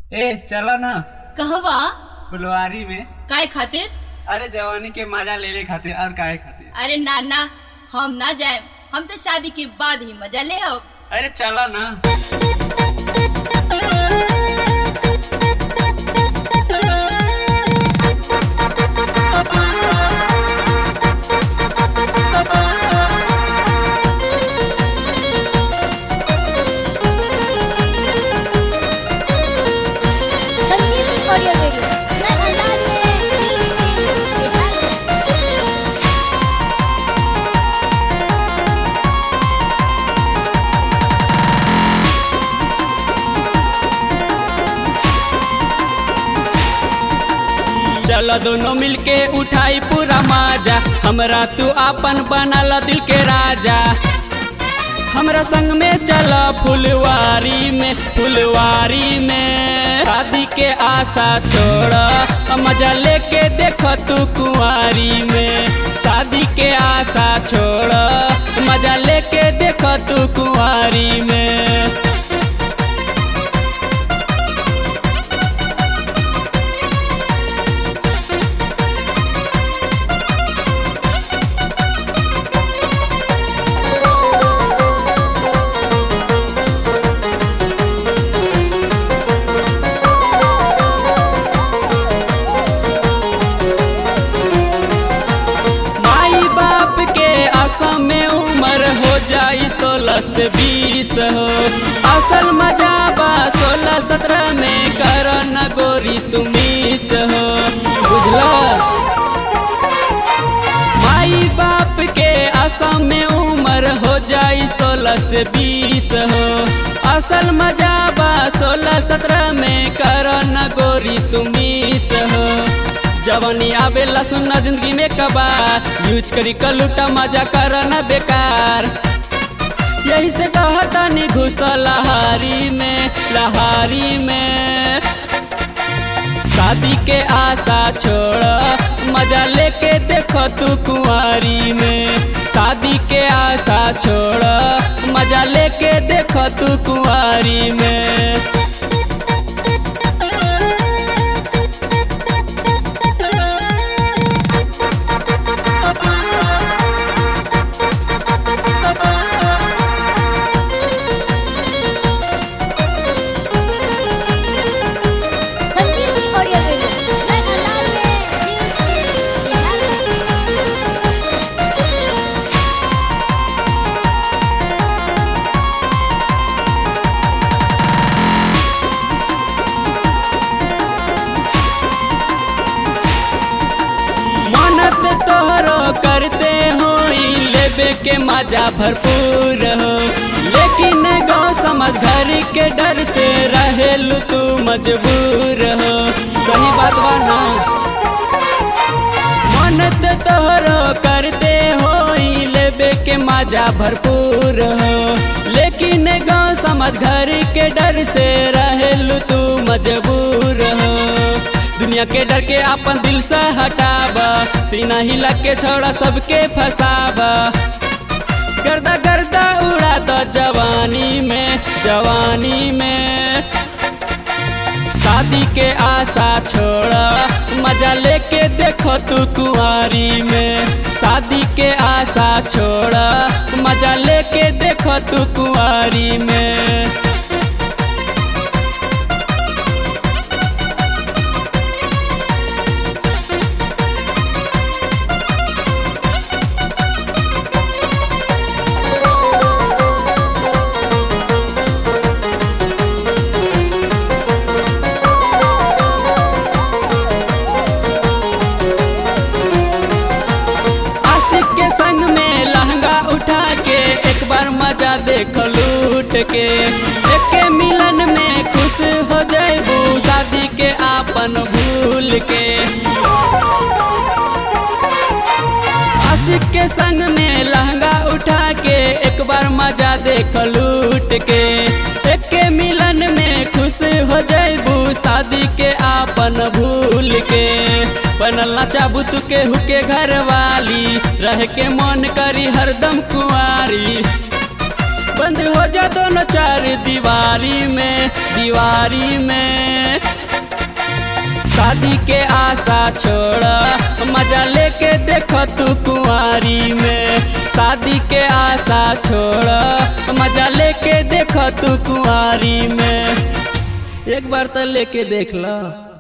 ए चलो ना कहवा फुलवारी में काय खातिर अरे जवानी के मजा लेने खातिर और काहे खातिर अरे ना ना हम ना जाए हम तो शादी के बाद ही मजा ले अब अरे चलो ना संगीत ऑडियो वीडियो मैं अंदाज में चलो दोनों मिलके उठाई पूरा माजा हमरा तू आपन बनल दिल के राजा हमरा संग में चला फुलवारी में फुलवारी में शादी के आशा छोड़ मजा लेके देख तू कुंवारी में शादी के आशा छोड़ मजा लेके देख तू कुंवारी में माई बाप के आशा में उम्र हो जाई सोलह से बीस हो असल मजा बा सोलह सत्रह में कर न गोरी तुमीस हो बुझला माई बाप के आशा में उम्र हो जाई सोलह से बीस हो असल मजा बा सोलह सत्रह में कर न गोरी तुमीस हो जवानी आवेला सुनना जिंदगी में कबार यूज करी कलूटा मजा कर न बेकार यही से कहता नहीं घुस लहारी में लहारी में शादी के आशा छोड़ मजा लेके देखो तू कुंवारी में शादी के आशा छोड़ मजा लेके देखो तू कुंवारी में संगीत ऑडियो वीडियो मैं अंदाज में मनत तोहरो करते हो लेबे के मजा भरपूर हो लेकिन गाँव समझ घर के डर से रहेलू तू मजबूर हो सही बात बा ना मनत तोहरो करते हो लेबे के मजा भरपूर हो लेकिन गाँव समझ घर के डर से रहेलू तू मजबूर हो दुनिया के डर के अपन दिल से हटाबा सीना हिला के छोड़ा सबके फसाबा गर्दा गर्दा उड़ा दो जवानी में जवानी में शादी के आशा छोड़ा मजा लेके देखो तू कुंवारी में शादी के आशा छोड़ा मजा लेके देखो तू कुंवारी में आशिक के संग में लहंगा उठा के एक बार मजा देख लूट के एक के मिलन में खुश हो जाबू शादी के आपन भूल के आशिक के संग में लहंगा उठा के एक बार मजा देख लूट के एक के मिलन में खुश हो जाबू शादी के आपन भूल के बनल ना चाबू तू के हुके घर वाली रह के मन करी हरदम कुंवारी बंद हो जा दोनों चार दीवारी में दीवारी में छोड़ मजा लेके देख तू कुंवारी में शादी के आशा छोड़ मजा लेके देख तू कुंवारी में एक बार तो लेके देख लो